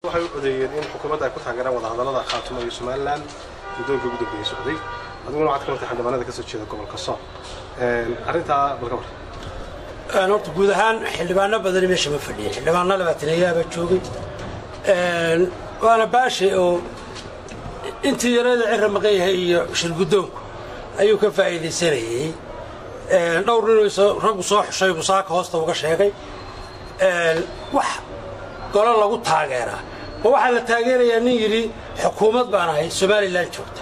waxay u codeeyeen in xukuumadda ay ku taageeraan wadahadallada khaatumo iyo somalilan muddooyinka ugu dambeeyey socday adiguna waxaad ka mid tahay xildhibaanada ka soo jeeda gobolka sool arrintaa balka war horta guud ahaan xildhibaano badani meesha ma fadhiyin xildhibaano labaatanayaabaa joogay waana baashe oo intii yarada cira maqan yahay iyo shirguddoonku ayuu ka faa'iidaysanayey dhowr ninuu raggu soo xushay busaaka hoosta uga sheegay wax golo lagu taageeraa ma waxaa la taageerayaa nin yidhi xukuumad baan ahay somalilan joogta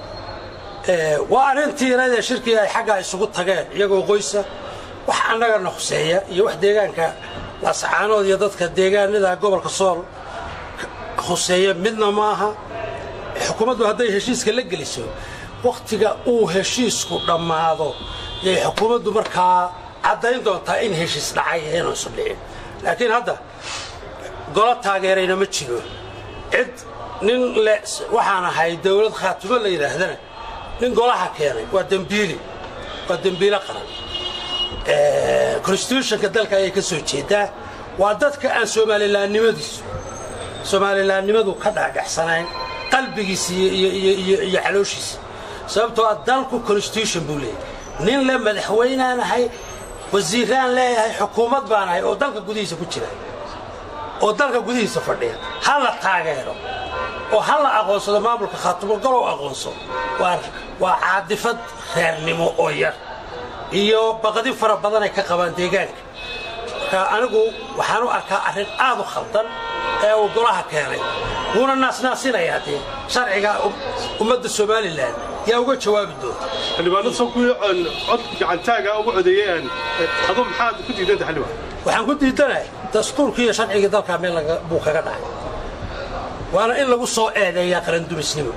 waa arrintii yaradee shirkii ay xaggaa isugu tageen iyagoo qoysa wax annagana huseeya iyo wax deegaanka laasacaanood iyo dadka deegaanada gobolka sool huseeya midna maaha xukuumaddu hadday heshiiska la geliso wakhtiga uu heshiisku dhammaado yay xukuumaddu markaa caddayn doontaa in heshiis dhacay inuusan dhicin laakiin hadda golo taageerayna ma jiro cid nin le waxaan ahay dawlad khaatumo la yidhaahdana nin golaha keenay waa dembiili waa dembiilo qaran constitutionka dalka ayay ka soo jeedaa waa dadka aan soomalilaannimadiisu soomalilaannimadu ka dhaadhacsanayn qalbigiisa iyo calooshiisa sababtoo a dalku constitution buu leeyahy nin le madaxweynaan ahay wasiiraan leeyahay xukuumad baan ahay oo dalka gudihiisa ku jira oo dalka gudihiisa fadhiya ha la taageero oo ha la aqoonsado maamulka khaatumo golow aqoonso waa caadifad reernimo oo yar iyo baqdi fara badan ay ka qabaan deegaanka marka anigu waxaan u arkaa arrin aad u khaldan ee uu golaha keenay wuuna naasnaasinayaa dee sharciga ummadda somalilan yaa uga jawaabi doonta xildhibaanada soo kuwii cod gacantaaga ugu codeeyeen adu maxaad ku diidanta xildhibaan waxaan ku diidanahay dastuurkii iyo sharcigii dalkaa meel buu kaga dhacay waana in lagu soo eedeeyaa qarandumisnimo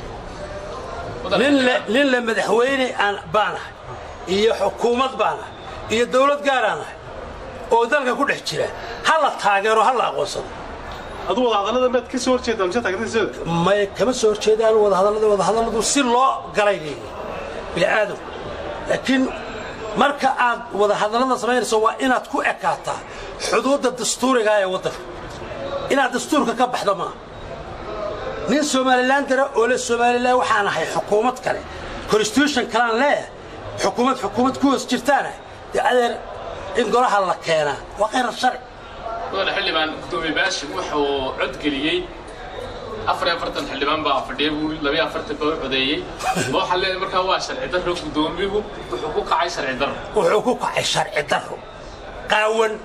nin le madaxweyne aan baanahay iyo xukuumad baanahay iyo dawlad gaaraanahay oo dalka ku dhex jira ha la taageero ha la aqoonsado adu wadahadallada maad ka soo horjeedaa mise taageeradiisada may kama soo horjeedaan wadahadallada wadahadalladu si loo galay leeyihin bini'aadam laakiin marka aad wadahadallada samaynayso waa inaad ku ekaataa xuduudda dastuuriga ee waddanka inaad dastuurka ka baxdo maaha nin somalilan dara oo le somalilan waxaan ahay xukuumad kale constitution kalaan leeyahay xukuumad xukuumad ku hoos jirtaanah dee adeer in golaha la keenaa waa khayrar sharci mudane xildhibaan gudoomiye baashim wuxuu codgeliyey afar iyo afartan xildhibaan baa fadhiya buu labiyo afartan baa u codeeyey ma waxaa leedahay markaa waa sharci darro gudoomiyuhu wuxuu ku kacay sharci darro wuxuu ku kacay sharci darro qaawan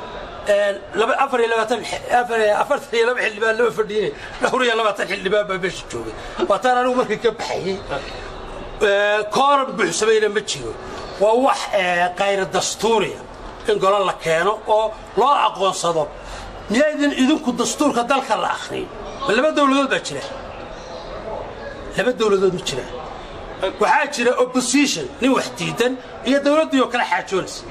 afar iyo labaatan afartan iyo laba xildhibaan lama fadhiyine dhowr iyo labaatan xildhibaan baa meesha joogay waataan anigu markii ka baxayey kooran buuxsamayna ma jiro waa wax kayra dastuuriya in golo la keeno oo loo aqoonsado miyaydin idinku dastuurka dalka la akhriyin ma laba dawladood baa jira laba dawladood ma jiraan waxaa jira opposition nin wax diidan iyo dawladdii oo kale xaajoonaysa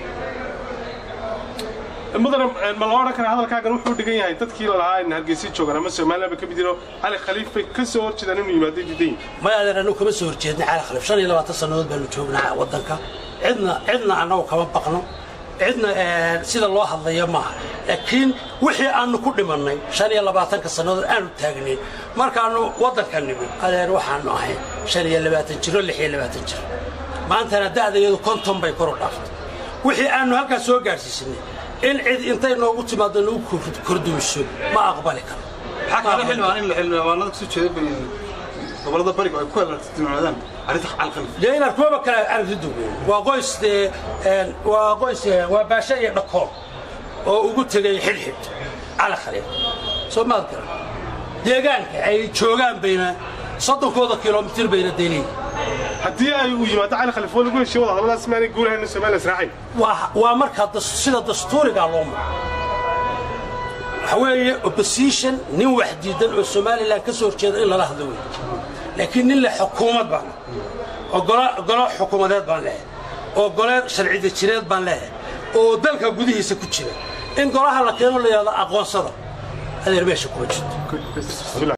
mudane ma la odhan karaa hadalkaagan wuxuu dhigan yahay dadkii lalahaa in hargeysa joogaan ama somalilan ba ka mid yiro cali khaliif bay ka soo horjeedaan inuu yimaado diidan may adeer annagu kama soo horjeedna cali khaliif shan iyo labaatan sannadood baanu joognaa waddanka cidna cidna annagu kama baqno cidna sida loo hadlaya maaha laakiin wixii aannu ku dhimannay shan iyo labaatanka sannadood aanu taagnayn markaannu waddanka nimid adeer waxaannu ahay shan iyo labaatan jiro lix iyo labaatan jiro maantana da'dayadu konton bay koru dhaaftay wixii aannu halkaas soo gaadhsiisanay in cid intay noogu timaado nagu kordumiso ma aqbali karo maxaa kale xildhibaan in xildhibaanada kasoo jeeda bay gobolada bariga ay ku alartimaadaan arrinta calqalif dee inaad kuwaba kale aragti duweyn waa qoys dee waa qoys waa baasho iyo dhakool oo ugu tegay xidhxidh cali khaliif soo maad garan deegaanka ay joogaan bayna soddonkooda kilomitir bayna daynayin haddii ay uu yimaado cali khaliif oo lagu heshiyo wadahadalladaas maanay guulahayna somalilan israacayn waa markaa sida dastuurigaa loo maro waxa weeye opposition nin wax diidan oo somalilan ka soo horjeeda in lala hadlo wey laakiin nin le xukuumad baan oo golo xukuumadeed baan leehay oo gole sharci dejineed baan leehay oo dalka gudihiisa ku jira in golaha la keeno la yidhahdo aqoonsada adeer meesha kuma jirto